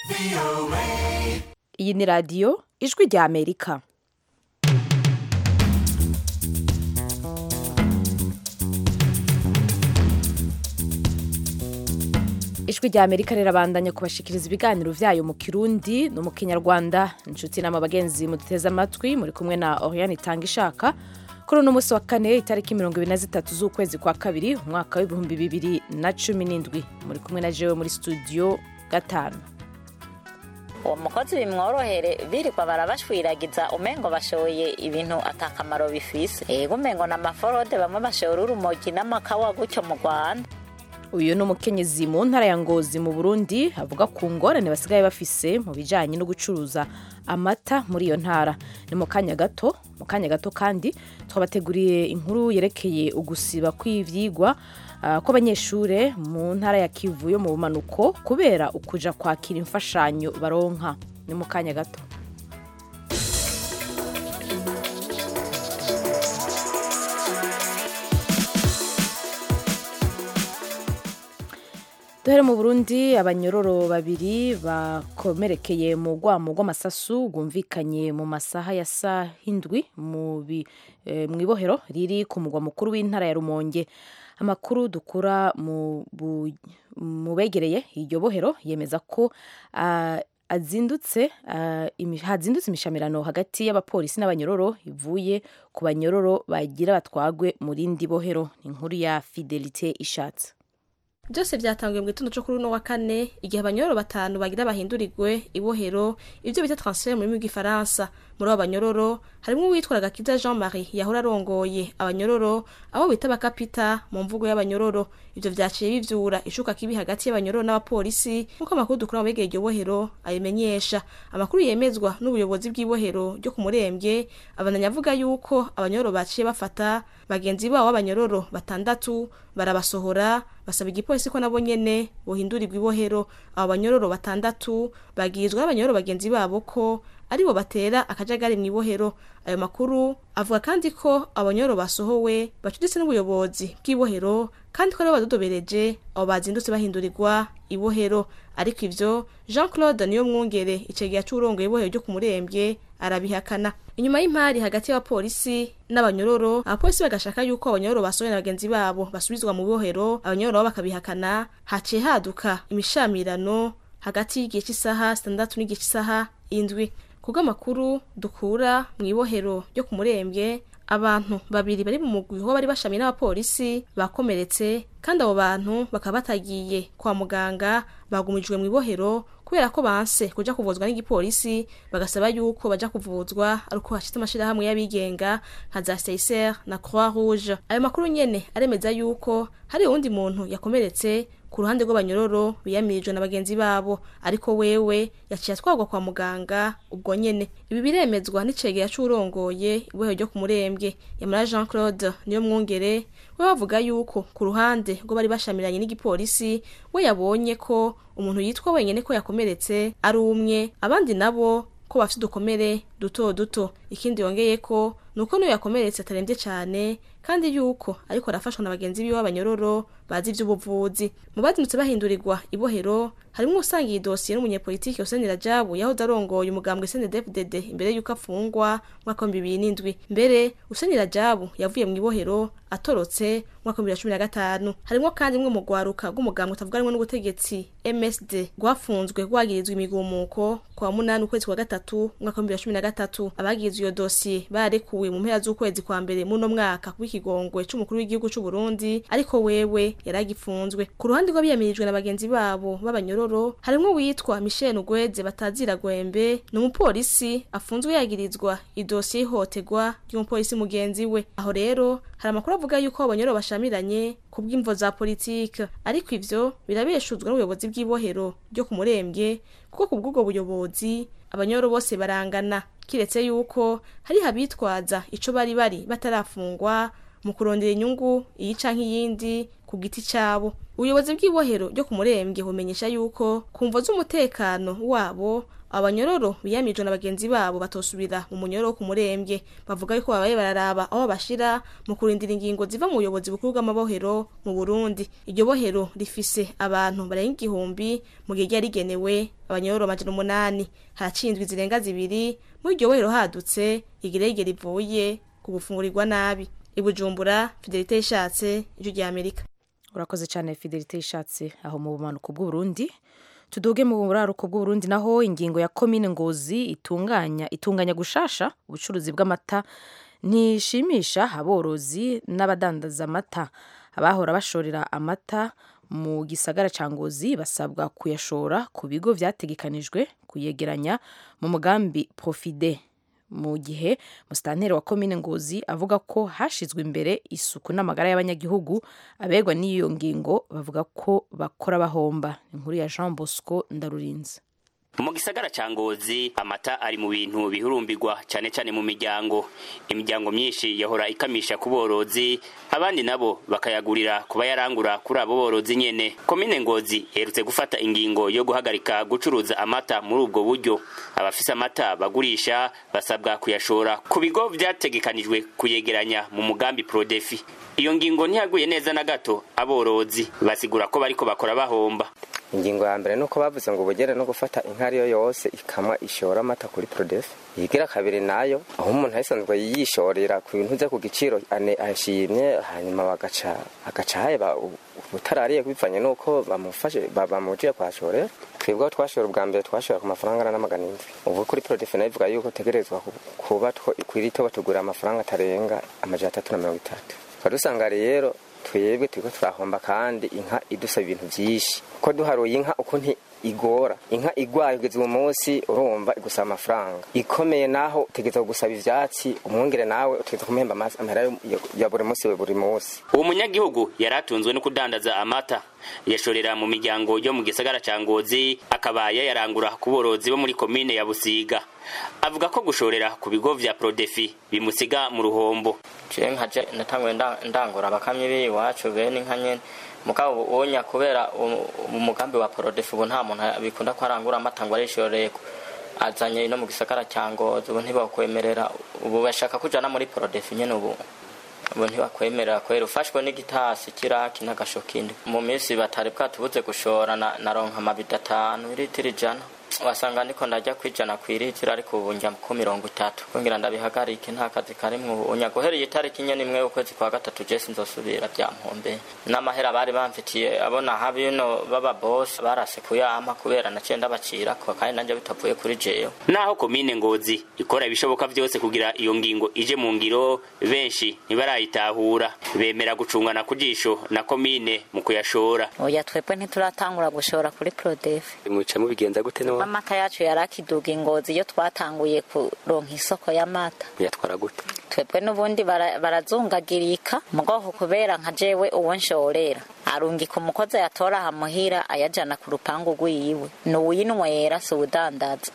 iyi ni radiyo ijwi rya amerika ijwi rya amerika rirabandanya kubashikiriza ibiganiro vyayo mu kirundi no mu kinyarwanda inshuti nama bagenzi muduteze amatwi muri kumwe na oriane itanga ishaka kuri uno munsi wa kane itariki mirongo ibiri na zitatu z'ukwezi kwa kabiri umwaka w'ibihumbi bibiri na cumi n'indwi muri kumwe na jewe muri studio gatanu uwo mukozi bimworohere birirwa barabashwiragiza umengo bashoye ibintu atakamaro bifise ego umengo na maforode bamwe bashora urumogi n'amakawa gutyo mu rwanda uyu ni umukenyezi mu ntara ya ngozi mu burundi avuga ku ngorane basigaye bafise mu bijanye no gucuruza amata muri iyo ntara ni mu kanya gato mu kanya gato kandi twabateguriye inkuru yerekeye ugusiba kw'ivyigwa uh, kw'abanyeshure mu ntara ya kivu yo mu bumanuko kubera ukuja kwakira imfashanyo baronka ni mu kanya gato duhere mu burundi abanyororo babiri bakomerekeye mu rwamo rw'amasasu rwumvikanye mu masaha ya saa hindwi mu ibohero riri ku mugwa mukuru w'intara ya rumonge amakuru dukura mu begereye iryo bohero yemeza ko hazindutse hazindutse imishamirano hagati y'abapolisi n'abanyororo ivuye ku banyororo bagira batwagwe mu rindi bohero ni inkuru ya fidelite ishatse byose byatangiye mu gitondo cyo kuri uno wa kane igihe abanyororo batanu bagira bahindurirwe ibohero ibyo bita transfert mu rurimi rw'igifaransa muri abo banyororo harimo uwitwa gakiza jean marie yahora arongoye abanyororo abo bita bakapita mu mvugo y'abanyororo ibyo vyaciye bivyura ishuka kibi hagati y'abanyororo n'abapolisi nk'uko amakuru dukura mu begeye iryo bohero abimenyesha amakuru yemezwa n'ubuyobozi bw'ibohero ryo ku murembwe abandanya avuga yuko abanyororo baciye bafata bagenzi babo b'abanyororo batandatu barabasohora basaba igipolisi ko nabo nyene bohindurirwa ibohero abo banyororo batandatu bagirizwa n'abanyororo bagenzi babo ko aribo batera akajagari mu ibohero ayo makuru avuga kandi ko abanyororo basohowe bacuditse n'ubuyobozi bw'ibohero kandi ko aribo badodobereje abo bazindutse bahindurirwa ibohero ariko ivyo jean claude niyo mwungere icegeya c'urongoye ibohero ryo ku murembwe arabihakana inyuma y'impari hagati y'abapolisi n'abanyororo abapolisi bagashaka yuko abanyororo basohoye na bagenzi babo basubizwa mu bohero abanyororo bo bakabihakana haciye haduka imishamirano hagati y'igihe cy'isaha sitandatu n'igihe cy'isaha indwi kubw'amakuru dukura mu ibohero ryo ku murembwe abantu babiri bari mu mugwi ho bari bashamiye n'abapolisi bakomeretse kandi abo bantu bakaba batagiye kwa muganga bagumijwe mu ibohero kubera ko banse kuja kuvuzwa n'igipolisi bagasaba yuko baja kuvuzwa ariko hashitse amashirahamwe y'abigenga nka za Seiser na Croix Rouge ayo makuru nyene aremeza yuko hari uwundi muntu yakomeretse ku ruhande rw'abanyororo biyamirijwe na bagenzi babo ariko wewe yaciye atwarwa kwa muganga ubwo nyene ibi biremezwa n'icegera c'urongoye ibohero ryo ku murembwe yamara jean claude niyo mwungere we bavuga yuko ku ruhande rwo bari bashamiranye n'igipolisi we yabonye ko umuntu yitwa wenyene ko yakomeretse ari umwe abandi nabo ko bafite udukomere duto duto ikindi yongeye ko nuko niyo yakomeretse atarembye cyane kandi yuko ariko arafashwa na bagenzi biwe b'abanyororo bazi ivy'ubuvuzi mu bazindutse bahindurirwa ibohero harimwo usangiye idosiye n'umunyepolitiki Hussein Rajabu yahoze arongoye umugambwe CNDD-FDD imbere y'uko afungwa mwaka wa bibiri n'indwi mbere Hussein Rajabu yavuye mu ibohero atorotse mwaka wa bibiri na cumi na gatanu harimwo kandi mwe mu rwaruka rw'umugambwe utavuga rumwe n'ubutegetsi MSD rwafunzwe rwagirizwa imigumuko kwa munani ukwezi kwa gatatu mwaka wa bibiri na cumi na gatatu abagirizwa iyo dosiye barekuwe mu mpera z'ukwezi kwa mbere muno mwaka w'ikigongwe c'umukuru w'igihugu c'u Burundi ariko wewe yaragifunzwe ku ruhande rw'abiyamirijwe na bagenzi babo b'abanyororo harimwo witwa Michel Ugweze batazira gwembe ni umupolisi afunzwe yagirizwa idosiye ihotegwa ry'umupolisi mugenzi we aho rero hari amakuru avuga yuko abanyororo bashamiranye ku bw'imvo za politike ariko ivyo birabeshuzwa n'ubuyobozi bw'ibohero ryo ku murembwe kuko ku bw'ubwo buyobozi abanyororo bose barangana kiretse yuko hari abitwaza ico bari bari batarafungwa mu kurondera inyungu iyi canke iyindi ku giti cabo ubuyobozi bw'ibohero ryo ku murembwe bumenyesha yuko ku mvo z'umutekano wabo abanyororo biyamijwe na bagenzi babo batosubira mu munyororo wo ku murembwe bavuga yuko babaye bararaba aho bashira mu kurindira ingingo ziva mu buyobozi bukuru bw'amabohero mu burundi iryo bohero rifise abantu barenga igihumbi mu gihe ryari rigenewe abanyororo amajana umunani haraciye indwi zirenga zibiri muri iryo bohero hadutse igerege rivuye ku gufungurirwa nabi ibujumbura fidelite yishatse ijwi rya amerika urakoze cyane fidelite yishatse aho mu bumanuko bw'uburundi tuduge mu buraruko bw'uburundi naho ingingo ya komine ngozi itunganya itunganya gushasha ubucuruzi bw'amata ntishimisha aborozi n'abadandaza amata abahora bashorera amata mu gisagara ca ngozi basabwa kuyashora ku bigo vyategekanijwe kuyegeranya mu mugambi profide mu gihe musitanteri wa komine ngozi avuga ko hashizwe imbere isuku n'amagara y'abanyagihugu abegwa n'iyo ngingo bavuga ko bakora bahomba inkuru ya jean bosco ndarurinze mu gisagara ca ngozi amata ari mu bintu bihurumbirwa cane cane mu miryango imiryango myinshi yahora ikamisha ku borozi abandi nabo bakayagurira kuba yarangura kuri abo borozi nyene komine ngozi iherutse gufata ingingo yo guhagarika gucuruza amata muri ubwo buryo abafise amata bagurisha basabwa kuyashora ku bigo vyategekanijwe kuyegeranya mu mugambi prodefi iyo ngingo ntiyaguye neza na gato aborozi basigura ko bariko bakora bahomba ingingo ya mbere nuko bavuze ngo ubugere no gufata inka ariyo yose ikamwa ishora amata kuri prodefe yigira kabiri nayo aho umuntu ayisanzwe yishorera ku bintu ze ku giciro ane ashimye hanyuma bagaca agaca haba ubutarariye bivanye nuko bamufashe bamujije kwashorera twebwe aho twashora ubwa mbere twashora ku mafaranga ana n'amagana indwi ubu kuri prodefe nayo ivuga yuko tegerezwa kuba kwirito batugura amafaranga atarenga amajana atatu na mirongo itatu tukaba dusanga rero twebwe turiko turahomba kandi inka idusaba ibintu vyinshi ko duharuye inka ukuntu igora inka igwaye ugeze uwo munsi urumva igusaba amafaranga ikomeye naho utegeza gusaba ivyatsi umwongere nawe utegeza kumuhemba amahera ya buri munsi we buri munsi uwo munyagihugu yari atunzwe no kudandaza amata yashorera mu miryango yo mu gisagara ca ngozi akaba yayarangura ku borozi bo muri komine ya busiga avuga ko gushorera ku bigo vya prodefi bimusiga mu ruhombo je nkaje natanguye ndangura abakamyi b'iwacu bene inka nyene mugabo wonya kubera umugambi wa prodefi ubu nta muntu bikunda ko arangura amata ngo arishoreko azanye no mu gisagara cya ngozi ubu ntibakwemerera ubu bashaka kujana muri prodefi nyene ubu ubu ntibakwemerera kwera ufashwe n'igitasi kiraki n'agasho kindi mu minsi batari bwatubuze gushora naronka amabido atanu iritiro ijana wasanga ndiko ndajya kwijana kwiritiro ariko ubu njya ku mirongo itatu kugira ndabihagarike nta kazi karimwo ubu unyaguhereye itariki nyene imwe ukwezi kwa gatatu je sinzosubira byampombe n'amahera bari bamfitiye abona habino baba boss barase kuyama kubera naciye ndabacirako kandi nanje bitavuye kuri jewe naho komine ngozi ikora ibishoboka vyose kugira iyo ngingo ije mu ngiro benshi ntibarayitahura bemera gucungana ku jisho na komine mu kuyashora oya twebwe ntituratangura gushora kuri prodefe muca mubigenza gute no amata yacu yarakiduga ingozi iyo twatanguye kuronka isoko y'amata yatwara gute twebwe n'ubundi barazungagirika mugoho kubera nka jewe uwo nshorera arungika umukozi ayatora ahamuhira ayajana ku rupangu rwiwe ni uwinywera si uwudandaza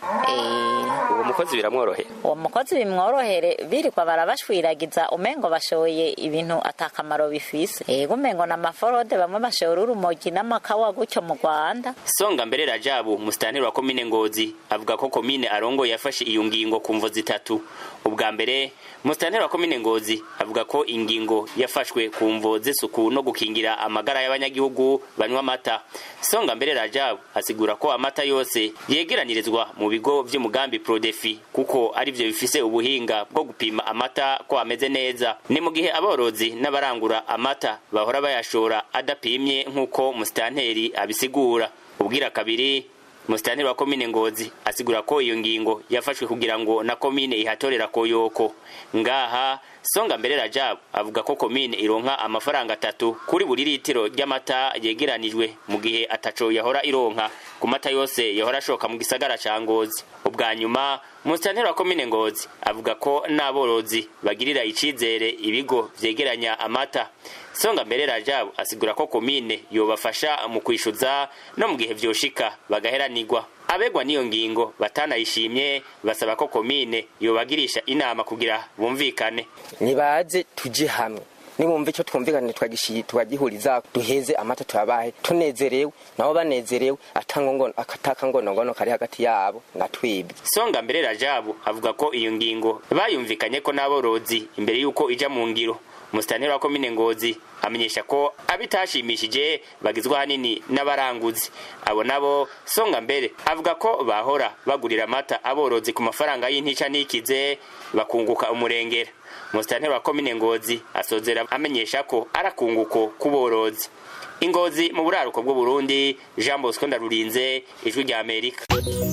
uwo mukozi biramworohera uwo mukozi bimworohere birirwa barabashwiragiza umengo bashoye ibintu atakamaro bifise ego umengo na maforode bamwe bashora urumogi n'amakawa gutyo mu rwanda songa mbere rajabu musitanteri wa komine ngozi avuga ko komine arongo yafashe iyo ngingo ku mvo zitatu ubwa mbere musitanteri wa komine ngozi avuga ko ingingo yafashwe ku mvo z'isuku no gukingira amagara y'abanyagihugu banywa amata songa mbere rajabu asigura ko amata yose yegeranirizwa mu bigo vy'umugambi prodefi kuko arivyo bifise ubuhinga bwo gupima amata ko ameze neza ni mu gihe aborozi n'abarangura amata bahora bayashora adapimye nk'uko musitanteri abisigura ubwira kabiri musitanteri wa komine ngozi asigura ko iyo ngingo yafashwe kugira ngo na komine ihatorera koyoko ngaha songa mbere rajabu avuga ko komine ironka amafaranga atatu kuri buri litiro ry'amata yegeranijwe mu gihe ataco yahora ironka ku mata yose yahora ashoka mu gisagara ca ngozi ubwa nyuma musitanteri wa komine ngozi avuga ko n'aborozi bagirira icizere ibigo vyegeranya amata songa mbere rajabu asigura ko komine yobafasha mu kwishuza no mu gihe vyoshika bagaheranirwa abegwa n'iyo ngingo batanayishimye basaba ko komine yobagirisha inama kugira bumvikane nibaze tuje hamwe nibumva icyo twumvikane twagishi- twagihuriza duheze amata tuyabahe tunezerewe nabo banezerewe atangongono- atakangonongono kari hagati yabo na twebwe songa mbere rajabu avuga ko iyo ngingo bayumvikanye ko n'aborozi imbere y'uko ija mu ngiro musitanteri wa komine ngozi amenyesha ko abitashimishije bagizwe ahanini n'abaranguzi abo nabo songa mbere avuga ko bahora bagurira amata aborozi ku mafaranga y'intica n'ikize bakunguka umurengera musitanteri wa komine ngozi asozera amenyesha ko arakunguko k'uborozi ingozi mu buraruko bw'uburundi jean bosco ndarurinze ijwi rya amerika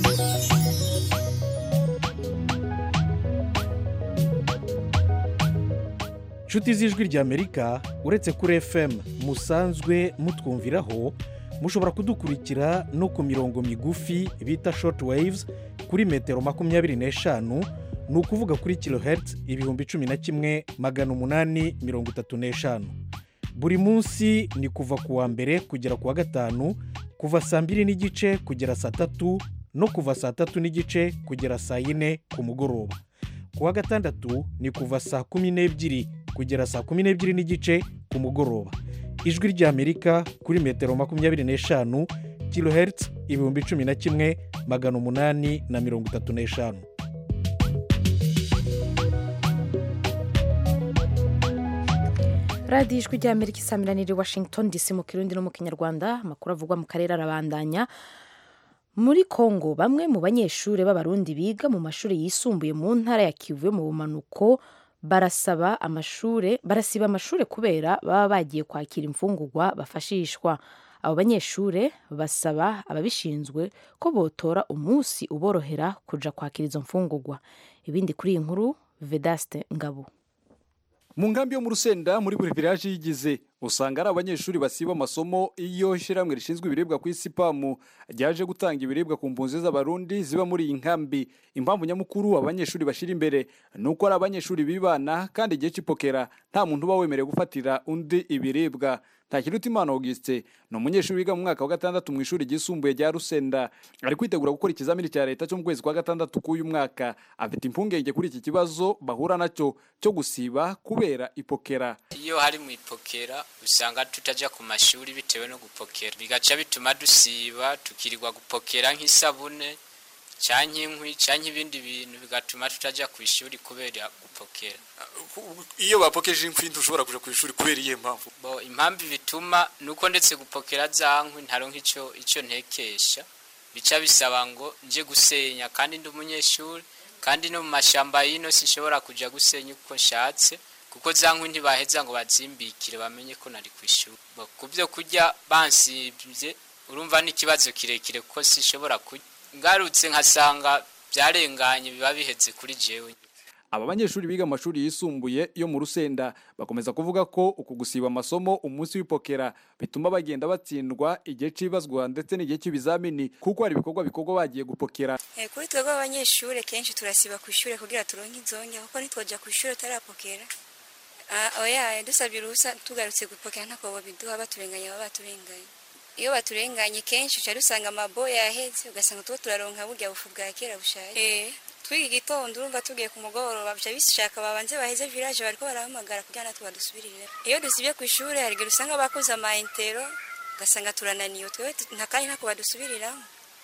nshuti z'ijwi ry'amerika uretse kuri fm musanzwe mutwumviraho mushobora kudukurikira no ku mirongo migufi bita short waves kuri metero makumyabiri n'eshanu ni ukuvuga kuri kilohertz ibihumbi cumi na kimwe magana umunani mirongo itatu n'eshanu buri munsi ni kuva ku wa mbere kugera ku wa gatanu kuva saa mbiri n'igice kugera saa tatu no kuva saa tatu n'igice kugera saa yine ku mugoroba ku wa gatandatu ni kuva saa kumi n'ebyiri kugera saa kumi n'ebyiri n'igice ku mugoroba ijwi ry'amerika kuri metero makumyabiri n'eshanu kilohertz ibihumbi cumi na kimwe magana umunani na mirongo itatu n'eshanu radiyo ijwi ry'amerika isamiraniye washington dc mu kirundi no mu kinyarwanda amakuru avugwa mu karere arabandanya muri kongo bamwe mu banyeshuri b'abarundi biga mu mashuri yisumbuye mu ntara ya kivu yo mu bumanuko barasaba amashuri barasiba amashuri kubera baba bagiye kwakira imfungurwa bafashishwa abo banyeshuri basaba ababishinzwe ko botora umunsi uborohera kuja kwakira izo mfungurwa ibindi kuri iyi nkuru vedaste ngabo mu nkambi yo mu rusenda muri buri village yigize usanga ari abanyeshuri basiba amasomo iyo ishyirahamwe rishinzwe ibiribwa ku isi pamu ryaje gutanga ibiribwa ku mpunzi z'abarundi ziba muri iyi nkambi impamvu nyamukuru abanyeshuri bashyira imbere ni uko ari abanyeshuri bibana kandi igihe cy'ipokera nta muntu uba wemerewe gufatira undi ibiribwa ntakirutimana auguste ni umunyeshuri wiga mu mwaka wa gatandatu mu ishuri ryisumbuye rya rusenda ari kwitegura gukora ikizamini cya leta cyo mu kwezi kwa gatandatu k'uyu mwaka afite impungenge kuri iki kibazo bahura nacyo cyo gusiba kubera ipokera iyo hari mu ipokera usanga tutajya ku mashuri bitewe no gupokera bigaca bituma dusiba tukirirwa gupokera nk'isabune cyangwa inkwi cyangwa ibindi bintu bigatuma tutajya ku ishuri kubera gupokera iyo bapokeje inkwi ntushobora kuja ku ishuri kubera iyihe mpamvu bo impamvu bituma ni uko ndetse gupokera za nkwi ntaronka icyo icyo ntekesha bica bisaba ngo nje gusenya kandi ndi umunyeshuri kandi no mu mashyamba y'ino sinshobora kujya gusenya uko nshatse kuko za nkwi ntibaheza ngo bazimbikire bamenye ko nari ku ishuri Bo, ku byo kurya bansibye urumva ni ikibazo kirekire kuko sinshobora kurya ngarutse nkasanga byarenganye biba bihetse kuri jewe aba banyeshuri biga mu mashuri yisumbuye yo mu rusenda bakomeza kuvuga ko uku gusiba amasomo umunsi w'ipokera bituma bagenda batsindwa igihe c'ibazwa ndetse n'igihe cy'ibizamini kuko hari ibikorwa bikorwa bagiye gupokera Eh, kuri twebwe abanyeshuri kenshi turasiba ku ishuri kugira turonke inzonge kuko ntitwoja ku ishuri utarapokera Ah, oya dusabye uruhusa tugarutse gupokera ntako biduha baturenganya baba baturenganye iyo baturenganye kenshi uca dusanga amaboya yaheze ugasanga tuba turaronka burya bufu bwa kera bushaje eh twiga igitondo urumva tugiye ku mugoroba bica bishaka babanze baheze village bariko barahamagara kugira natwe badusubirire iyo dusibye ku ishuri hari igihe usanga bakoze ama intero ugasanga turananiwe twebwe tu- nta kandi ntako badusubiriramo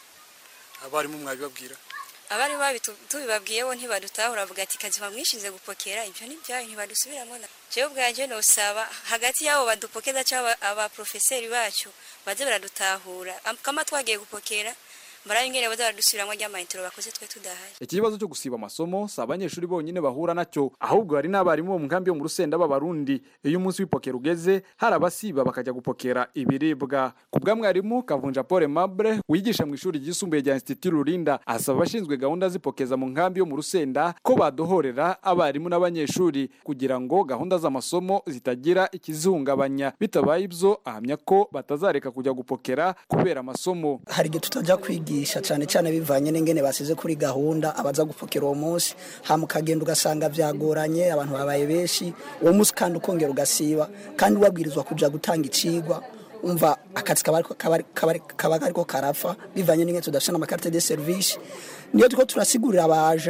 abarimu mwabibabwira abari babi tubibabwiye bo ntibadutahura bavuga ati kazi mwishinze gupokera ibyo ni byayo ntibadusubiramo na jewe ubwanje nosaba hagati y'abo badupokeza cyangwa abaprofeseri bacu baze baradutahura Am- kama twagiye gupokera barabe ingene baza baradusubiramo ry'amayintero bakoze twe tudahari iki kibazo cyo gusiba amasomo si abanyeshuri bonyine bahura nacyo ahubwo hari n'abarimu bo mu nkambi yo mu rusenda b'abarundi iyo umunsi w'ipokera ugeze hari abasiba bakajya gupokera ibiribwa ku bwa mwarimu kavunja paul mable wigisha mu ishuri ryisumbuye rya institut rurinda asaba abashinzwe gahunda z'ipokeza mu nkambi yo mu rusenda ko badohorera abarimu n'abanyeshuri kugira ngo gahunda z'amasomo zitagira ikizihungabanya bitabaye ibyo ahamya ko batazareka kujya gupokera kubera amasomo hari igihe tutajya kwigisha cyane cyane bivanye n'ingene basize kuri gahunda abaza gupfukira uwo munsi hama ukagenda ugasanga byagoranye abantu babaye benshi uwo munsi kandi ukongera ugasiba kandi wabwirizwa kujya gutanga icigwa umva akazi kaba ariko- kaba ari- kaba ari- kaba ariko karapfa bivanye n'ingene tudafite n'amakarite de serivisi niyo turiko turasigurira abaja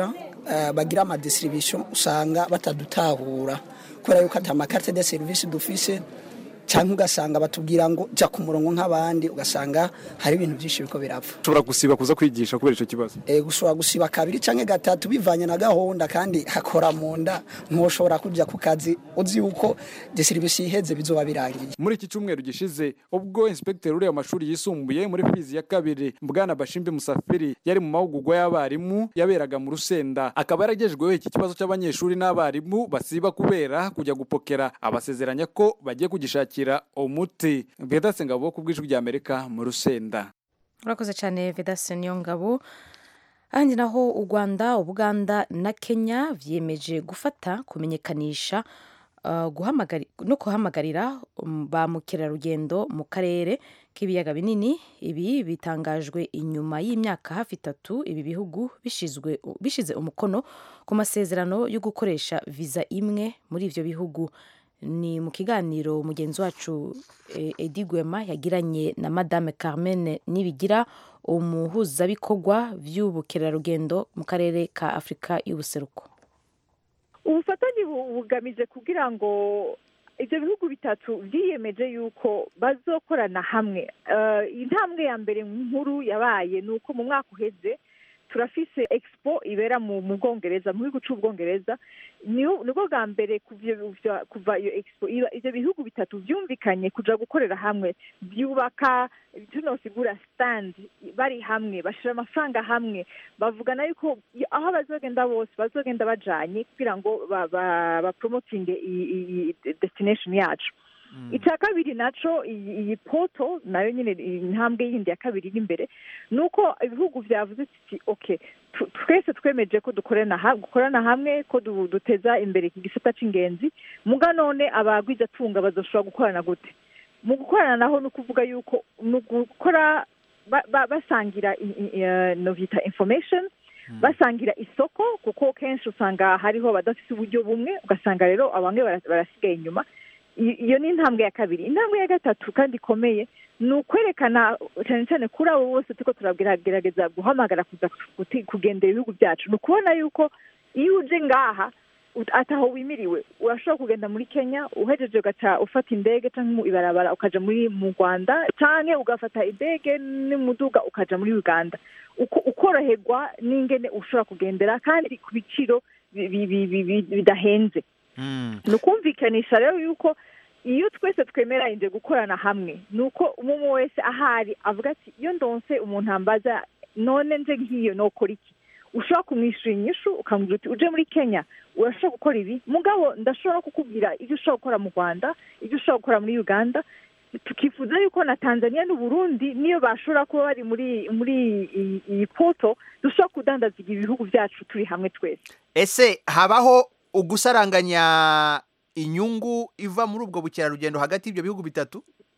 eh, bagira amadistribution usanga batadutahura kubera yuko ata makarite de serivisi dufise cyangwa ugasanga batubwira ngo jya ku murongo nk'abandi ugasanga hari ibintu byinshi biriko birapfa ushobora gusiba kuza kwigisha kubera icyo kibazo e, gushobora gusiba kabiri canke gatatu bivanye na gahunda kandi hakora mu nda ntushobora kuja ku kazi uzi yuko distribution iheze bizoba birangiye muri iki cyumweru gishize ubwo inspekteri uriya mashuri yisumbuye muri fizi ya kabiri bwana bashimbe musafiri yari mu mahugurwa y'abarimu yaberaga mu rusenda akaba yaragejejweho iki kibazo cy'abanyeshuri n'abarimu basiba kubera kujya gupokera abasezeranya ko bagiye kugishakira umuti vedase ngabo ku bw'ijwi rya amerika mu rusenda urakoze cyane vedase niyo ngabo ahandi naho u rwanda ubuganda na kenya vyiyemeje gufata kumenyekanisha uh, guhamagari- no guhamagarira um, ba mukerarugendo mu karere k'ibiyaga binini ibi bitangajwe inyuma y'imyaka hafi itatu ibi bihugu bishizwe bishize umukono ku masezerano yo gukoresha viza imwe muri ivyo bihugu ni mu kiganiro mugenzi wacu eh, Edi Gwema yagiranye na Madame Carmen Nibigira umuhuzabikorwa vy'ubukerarugendo mu karere ka Afurika y'ubuseruko ubufatanye bu- bugamije kugira ngo ibyo bihugu bitatu byiyemeje yuko bazokorana hamwe Eh, intambwe ya mbere nkuru yabaye ni uko mu mwaka uheze turafise expo ibera mu mu bwongereza mu gihugu c'ubwongereza niho- nibwo bwa mbere kuva iyo- vya- kuva iyo expo iba ivyo bihugu bitatu vyumvikanye kuja gukorera hamwe byubaka tunosigura stand bari hamwe bashira amafaranga hamwe bavugana yuko i- aho bazogenda bose bazogenda bajanye kugira ngo ba- ba- bapromotinge iyi iyi destination yacu icya kabiri naco iyi iyi poto nayo nyine intambwe yindi ya kabiri iri imbere ni uko ibihugu byavuze ati ok tu- twese twemeje ko dukorana ha- gukorana hamwe ko du- duteza imbere iki gisata c'ingenzi muga none abagwizatunga bazoshobora gukorana gute mu gukorana naho ni ukuvuga yuko ni ugukora ba- ba- basangira i- i- eh, novita information basangira isoko kuko kenshi usanga hariho abadafite uburyo bumwe ugasanga rero bamwe bara- barasigaye inyuma I- iyo ni intambwe ya kabiri intambwe ya gatatu kandi ikomeye ni ukwerekana cyane cyane kuri abo bose turiko turagerageza guhamagara kuza guti- kugendera ibihugu byacu ni ukubona yuko iyo uje ngaha ut- ataho wimiriwe urashobora kugenda muri kenya uhejeje ugaca ufata indege cyangwa mu ibarabara ukaja muri mu rwanda canke ugafata indege n'umuduga ukaja muri uganda Uko- ukoroherwa n'ingene ushobora kugendera kandi ku biciro bi- bi- bi- bi- bi- bidahenze ni ukumvikanisha rero yuko iyo twese twemeranyije gukorana hamwe ni uko umwe wese ahari avuga ati iyo ndonse umuntu ambaza none nje nk'iyo nokora iki ushobora kumwishyura inyishu ukamubwira uti uje muri kenya urashobora gukora ibi mugabo ndashobora kukubwira ibyo ushobora gukora mu rwanda ibyo ushobora gukora muri uganda tukifuza yuko na tanzania n'uburundi niyo bashobora kuba bari muri muri iyi- iyi poto dushobora kudandaza ibihugu byacu turi hamwe twese ese habaho ugusaranganya inyungu iva muri ubwo bukerarugendo hagati y'ibyo bihugu bitatu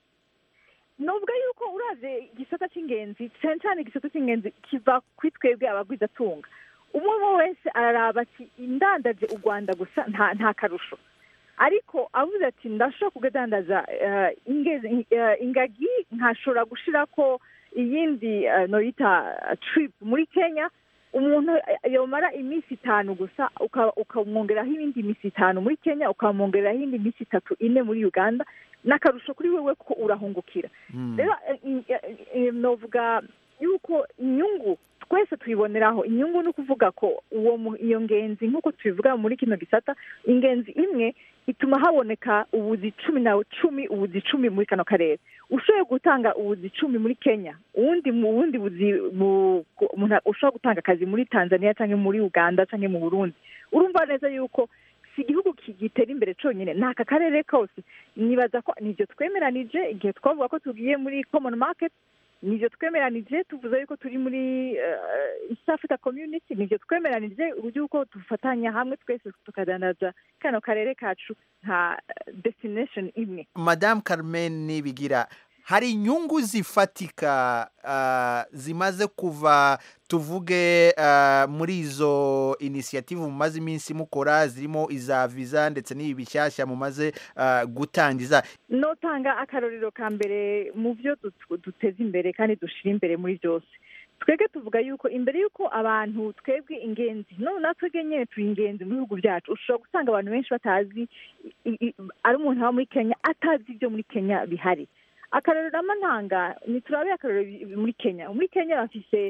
nubwo yuko uraze igisata cy'ingenzi cyane cyane igisata cy'ingenzi kiva kuri twebwe abagwizatunga umwe umwe wese araraba ati indandaje u rwanda gusa nta nta karusho ariko avuze ati ndashobora kugadandaza eh, ingezi- eh, ingagi nkashobora gushira ko iyindi eh, noyita trip muri kenya umuntu eh, yomara iminsi itanu gusa uka- ukamwongeraho ibindi minsi itanu muri kenya ukamwongeraho indi minsi itatu ine muri uganda n'akarusho kuri wewe ko urahungukira rero eh, eh, eh, novuga yuko inyungu twese tuyiboneraho inyungu ni ukuvuga ko uwo mu- iyo ngenzi nk'uko tubivuga muri kino gisata ingenzi imwe ituma haboneka ubuzi cumi na cumi ubuzi cumi muri kano karere ushoboye gutanga ubuzi cumi muri kenya uwundi mu bundi buzi mu- ku- umuntu ushobora gutanga akazi muri tanzania cyangwa muri uganda cyangwa mu burundi urumva neza yuko si igihugu ki- gitera imbere cyonyine ni aka karere kose nibaza ko nibyo twemeranije igihe twavuga ko tugiye muri common market nibyo twemeranije tuvuze yuko turi muri eh, east africa community nibyo twemeranije uburyo uko dufatanya hamwe twese tukadandaza kano karere kacu nka eh, destination imwe madamu carmen nibigira hari inyungu zifatika ah, zimaze kuva tuvuge ah, muri izo inisiyative mumaze iminsi mukora zirimo iza viza ndetse n'ibi bishyashya mumaze ah, gutangiza notanga akarorero ka mbere mu byo dut- duteza imbere kandi dushyira imbere muri byose twebwe tuvuga yuko imbere y'uko abantu twebwe ingenzi none natwebwe nyine turi ingenzi mu bihugu byacu ushobora gusanga abantu benshi batazi i- i- ari umuntu aba muri kenya atazi ibyo muri kenya bihari akarorero n'amantanga ntiturabe akarorero bi- muri kenya muri kenya bafise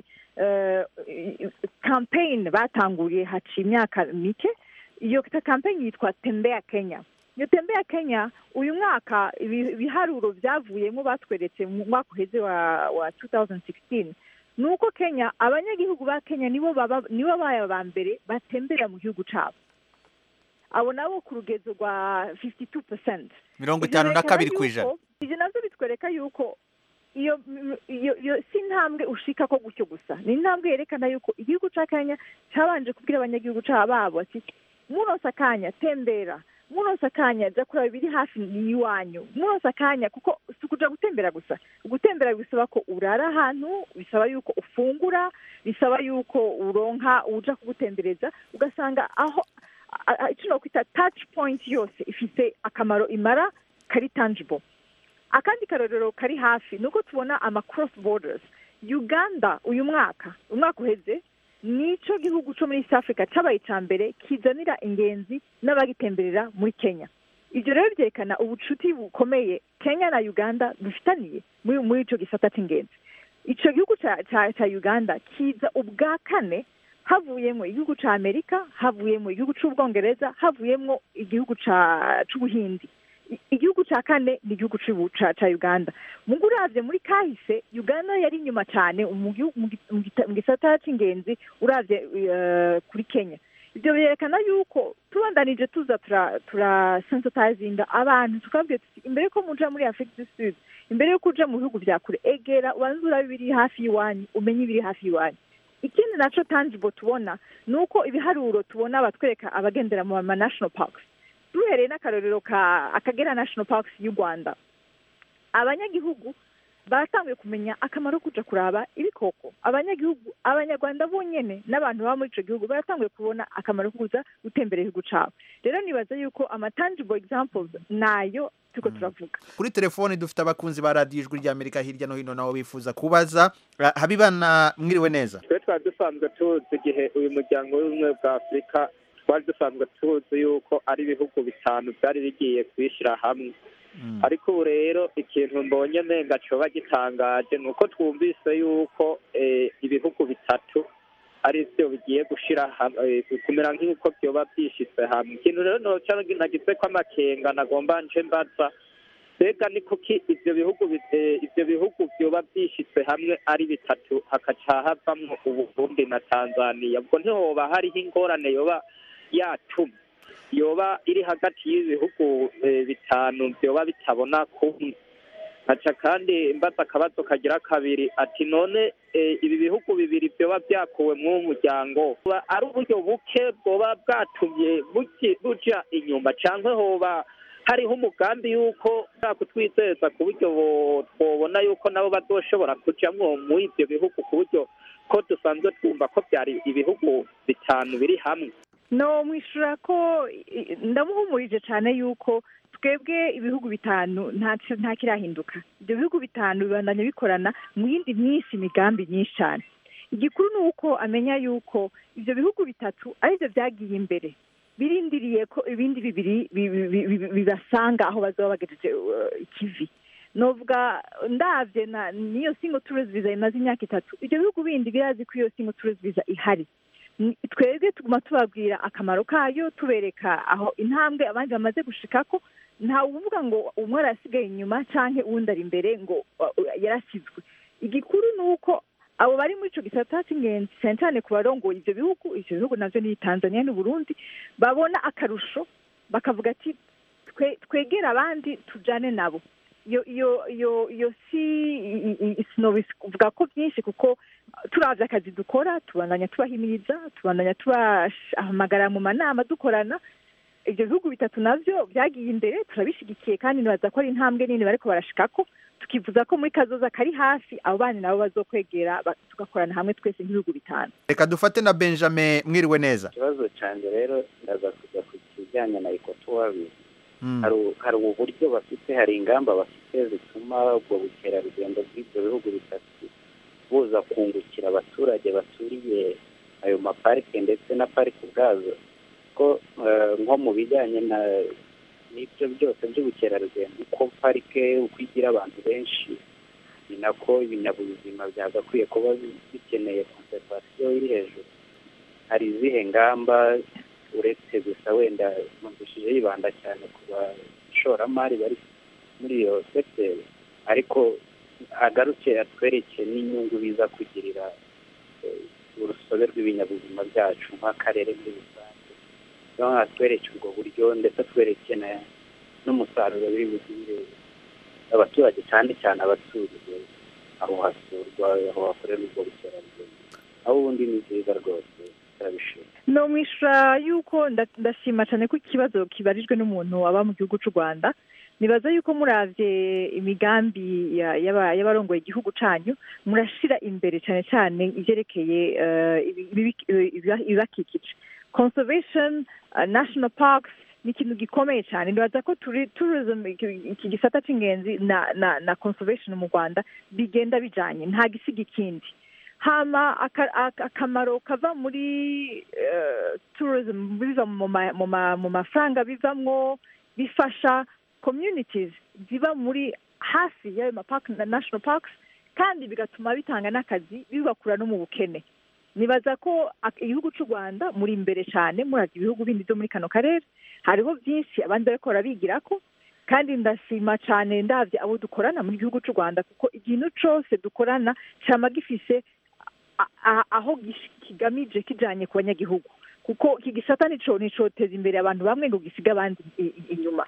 campaign batanguriye haciye imyaka mike iyo campaign yitwa tembea kenya iyo tembea kenya uyu mwaka ibi- ibiharuro byavuyemo batweretse mu mwaka uheze wa wa 2016 ni uko kenya abanyagihugu ba kenya nibo baba nibo babaye aba mbere batembera mu gihugu cyabo abo nabo ku rugezo rwa 52 percent mirongo itanu na kabiri ku ijana ibyo nabyo bitwereka yuko iyo iyo iyo si intambwe ushika ko gutyo gusa ni intambwe yerekana yuko igihugu cya kenya cyabanje kubwira abanyagihugu cya babo ati muronse akanya tembera muronse akanya jya kureba ibiri hafi y'iwanyu muronse akanya kuko si ukuja gutembera gusa gutembera bisaba ko urara ahantu bisaba yuko ufungura bisaba yuko uronka uja kugutembereza ugasanga aho a- a- icyo nokwita touch point yose ifite akamaro imara kari tangible akandi karorero kari hafi ni uko tubona ama cross borders uganda uyu mwaka umwaka uheze nicyo gihugu cyo muri east africa cyabaye icya mbere kizanira ingenzi n'abagitemberera muri kenya ibyo rero byerekana ubucuti bukomeye kenya na uganda bifitaniye muri muri icyo gisata cy'ingenzi icyo gihugu cya cya- cya uganda kiza ubwa kane havuyemo igihugu cya amerika havuyemo igihugu cy'ubwongereza havuyemo igihugu cya- cy'ubuhindi I- igihugu cya kane ni igihugu cy'ubu- cya cya uganda mu uravye muri kahise uganda yari inyuma cyane mu gihu- mu gi- mu gita- mu gisata cy'ingenzi uravye eh, kuri kenya ibyo byerekana yuko tubandanije tuza tura tura sensitizinga abantu tukabwira tuti imbere yuko muja muri afurika du sud imbere yuko uja mu bihugu bya kure egera ubanze urabe ibiri hafi y'iwanyu umenye ibiri hafi y'iwanyu ikindi naco tangible tubona ni uko ibiharuro tubona batwereka abagendera mu ma national parks duhereye n'akarorero ka akagera national parks y'u rwanda abanyagihugu baratanguye kumenya akamaro ko kuja kuraba ibikoko abanyagihugu abanyarwanda bonyene n'abantu baba muri ico gihugu baratanguye kubona akamaro ko kuza gutembera igihugu cabo rero nibaza yuko ama tangible examples nayo turiko turavuga kuri telefoni dufite abakunzi ba radiyo ijwi ry'amerika hirya no hino nabo bifuza kubaza Ah, habibana mwiriwe neza twe twari dusanzwe tuzi igihe uyu muryango w'ubumwe bwa afurika twari dusanzwe tuzi yuko ari ibihugu bitanu byari bigiye kwishyira hamwe ariko ubu rero ikintu mbonye nenga coba gitangaje ni uko twumvise yuko eh, ibihugu bitatu ari byo bigiye gushira hamwe eh, kumera nk'uko byoba byishyize hamwe ikintu rero noca nagize ko amakenga nagomba nje mbaza mbega ni kuki ivyo bihugu bi- eh, ivyo bihugu vyoba vyishitse hamwe ari bitatu hakaca havamwo uburundi na tanzaniya ubwo ntihoba hariho ingorane yoba yatuma yoba iri hagati y'ibihugu eh, bitanu vyoba bitabona kumwe nkaca kandi mbaza akabazo kagira kabiri ati none eh, ibi bihugu bibiri vyoba vyakuwe mw'uwo muryango buba ari uburyo buke bwoba bwatumye buki- buja inyuma canke hoba hariho umugambi yuko kutwizeza ku buryo bo- twobona yuko nabo bazoshobora kujamwo muri ivyo bihugu ku buryo ko dusanzwe twumva ko byari ibihugu bitanu biri hamwe no mwishura ko i- i- ndamuhumurije cyane yuko twebwe ibihugu bitanu nta nta kirahinduka ibyo bihugu bitanu bibandanya bikorana mu yindi myinshi imigambi myinshi cyane igikuru ni uko amenya yuko ibyo bihugu bitatu aribyo byagiye imbere birindiriye ko ibindi bibiri bi- bi- bi- bi- bibasanga aho bazaba bagejeje uh, ikivi novuga ndavye na niyo single tourist visa imaze imyaka itatu ibyo bihugu bindi birazi ko iyo single tourist visa ihari Ni- twebwe tuguma tubabwira akamaro kayo tubereka aho intambwe abandi bamaze gushikako ntawe uvuga ngo umwe arasigaye inyuma canke uwundi ari imbere ngo uh, uh, yarasizwe igikuru ni uko abo bari muri ico gisata c'ingenzi cyane cyane ku barongoye ivyo bihugu ivyo bihugu navyo ni tanzania n'uburundi babona akarusho bakavuga ati twe twegera abandi tujane nabo iyo iyo iyo iyo si i- i- i- sinobivuga ko byinshi kuko turavye akazi dukora tubandanya tubahimiriza tubandanya tubahamagara mu manama dukorana ibyo bihugu bitatu navyo byagiye imbere turabishigikiye kandi nibaza ko ari intambwe nini bariko barashikako tukivuza ko muri kazoza kari hafi abo bana nabo bazokwegera ba- tugakorana hamwe twese nk'ibihugu bitanu reka dufate na benjamin mwiriwe neza ikibazo cyanjye rero ndaza kujya ku kijyanye na ekotuwabi Mm. hari hari ubu buryo bafite hari ingamba bafite zituma ubwo bukerarugendo bw'ibyo bihugu bitatu buza kungukira abaturage baturiye ayo maparike ndetse na parike ubwazo ko eh, nko mu bijyanye na n'ibyo byose by'ubukerarugendo uko parike uko igira abantu benshi ni nako ibinyabuzima byagakwiye kuba bi- bikeneye konservasiyo iri hejuru hari izihe ngamba uretse gusa wenda numvishije yibanda cyane ku bashoramari bari muri iyo sekiteri ariko agaruke atwereke n'inyungu biza kugirira eh, urusobe rw'ibinyabuzima byacu nk'akarere muri rusange noneho atwereke ubwo buryo ndetse atwereke na- n'umusaruro biri bugire abaturage cyane cyane abaturiye aho hasurwa aho hakorerwa ubwo bukerarugendo aho ubundi ni byiza rwose turabishima no mwishyura yuko nda- ndashima cyane ko ikibazo kibarijwe n'umuntu waba mu gihugu cy'u rwanda nibaza yuko muravye imigambi ya- y'aba- y'abarongoye igihugu canyu murashira imbere cyane cyane ivyerekeye eh, ibi- ibi- ibi- ibibakikije conservation uh, national parks ni ikintu gikomeye cyane nibaza ko turi tourism iki- iki gisata c'ingenzi na na na conservation mu rwanda bigenda bijanye nta gisiga ikindi hama aka- aka- akamaro kava muri eh, tourism biva mu ma- mu ma- mu mafaranga bivamwo bifasha communities ziba muri hafi y'ayo mapark na national parks kandi bigatuma bitanga n'akazi bibakura no mu bukene nibaza ko ak- igihugu cy'u rwanda muri imbere cyane murazi ibihugu bindi byo muri kano karere hariho byinshi abandi bariko barabigirako kandi ndashima cyane ndabye abo dukorana mu gihugu cy'u rwanda kuko ikintu cyose dukorana cyama gifise a- a- aho gish- kigamije kijanye ku banyagihugu kuko iki gisata nico nicoteza imbere abantu bamwe ngo gisiga abandi i- i- inyuma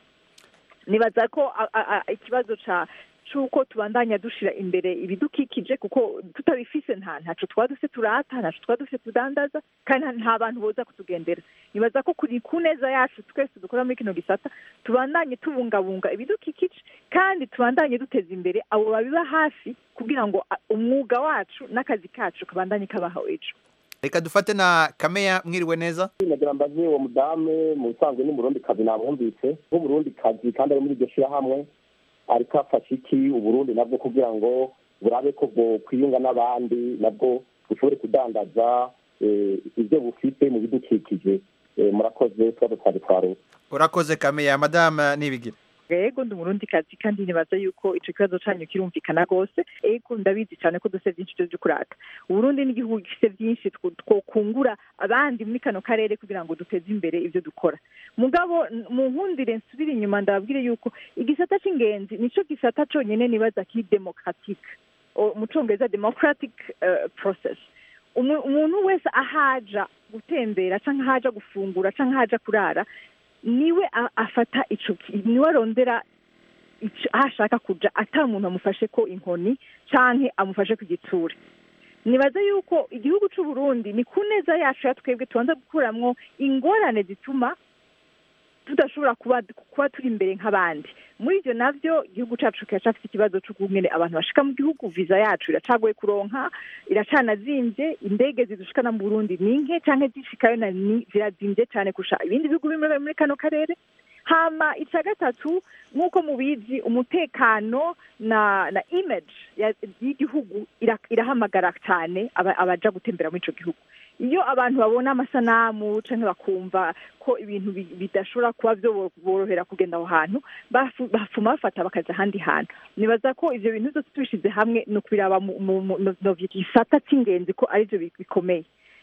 nibaza ko a- a- a- ikibazo ca c'uko tubandanya dushira imbere ibidukikije kuko tutabifise nta ntaco twaba dufise turata ntaco twaba dufise tudandaza kandi nta- nta bantu boza kutugendera nibaza ko kuri ku neza yacu twese dukora muri kino gisata tubandanye tubungabunga ibidukikije kandi tubandanye duteza imbere abo babiba hafi kugira ngo a- umwuga wacu n'akazi kacu kabandanye kabaho ejo reka dufate na kameya mwiriwe neza nagira mbaze uwo mudamu mu bisanzwe ni umurundi kazi namwumvise nk'umurundi kazi kandi ari muri iryo shyirahamwe ariko afashe iki uburundi nabwo kugira ngo burabe ko bwo kwiyunga n'abandi nabwo bushobore kudandaza eh, ibyo bufite mu bidukikije Eh, murakoze tuba twari twaruka urakoze kameya madame nibigira yego ndi umurundi kazi kandi nibaza yuko ico kibazo canyu kirumvikana rwose ego ndabizi cyane ko dufite byinshi byo kurata uburundi ni igihugu gifite byinshi tw- twokungura abandi muri kano karere kugira ngo duteze imbere ibyo dukora mugabo n- mu nkundire nsubire inyuma ndababwire yuko igisata c'ingenzi nico gisata conyene nibaza kiri democratique O- mu congereza democratic eh, process Umu- umuntu wese ahaja gutembera canke ahaja gufungura canke ahaja kurara niwe a- afata ico ki- niwe arondera ico- aho ashaka kuja ata muntu amufashe ko inkoni canke amufashe ku gitsure nibaza yuko igihugu c'u Burundi ni ku neza yacu ya twebwe tubanza gukuramwo ingorane zituma tudashobora kuba kuba turi imbere nk'abandi muri ibyo navyo igihugu cacu kiracafite ikibazo c'ukungene abantu bashika mu gihugu viza yacu iracagoye kuronka iracanazimvye indege zidushikana mu burundi ni nke canke zishikayo na ni zirazimvye cane kurusha ibindi bihugu bimwe muri kano karere hama ica gatatu nk'uko mubizi umutekano na na image ya- y'igihugu ira- irahamagara cyane aba- abaja gutembera muri ico gihugu iyo abantu babona amasanamu canke bakumva ko ibintu bi- bidashobora kuba borohera kugenda aho hantu bafu- bafuma bafata bakaja ahandi hantu nibaza ko ivyo bintu byose tubishize hamwe ni ukubiraba mu- mu- mu- no- no gisata c'ingenzi ko arivyo bi- bikomeye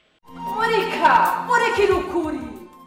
murika murikira ukuri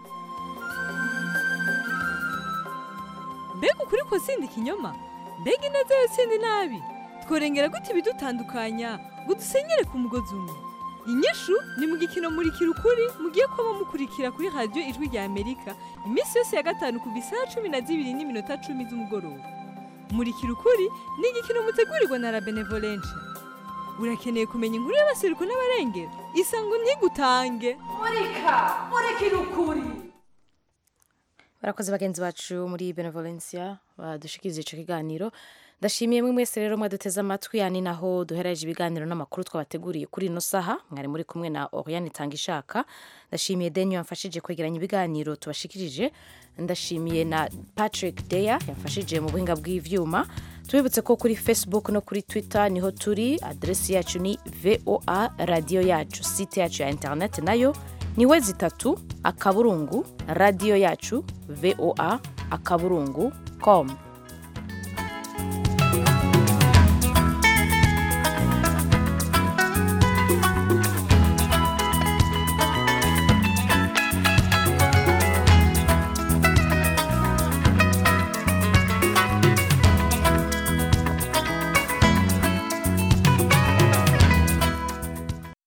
mbega ukuri ko sindi ikinyoma mbega ineza yo sindi nabi tworengera gute ibidutandukanya ngo dusenyere ku mugozi umwe inyishu ni mu gikino murikira ukuri mugiye kuba mukurikira kuri radiyo ijwi rya amerika iminsi yose ya gatanu kuva isaha cumi na zibiri n'iminota cumi z'umugoroba murikira ukuri ni igikino mutegurirwa na la benevolencia urakeneye kumenya inkuru y'abasiruko n'abarengera isango ntigutange murika murikira ukuri barakoze bagenzi bacu muri benevolencia badushikiriza ico kiganiro ndashimiye mwe mwese rero mwaduteze amatwi yani naho duhereje ibiganiro n'amakuru twabateguriye kuri ino saha mwari muri kumwe na Oriane Tangishaka ndashimiye Denyo yamfashije kwegeranya ibiganiro tubashikirije ndashimiye na Patrick Deya yamfashije mu buhinga bw'ivyuma tubibutse ko kuri Facebook no kuri Twitter niho turi adresi yacu ni VOA radio yacu site yacu ya internet nayo ni we zitatu akaburungu radio yacu voa akaburungu com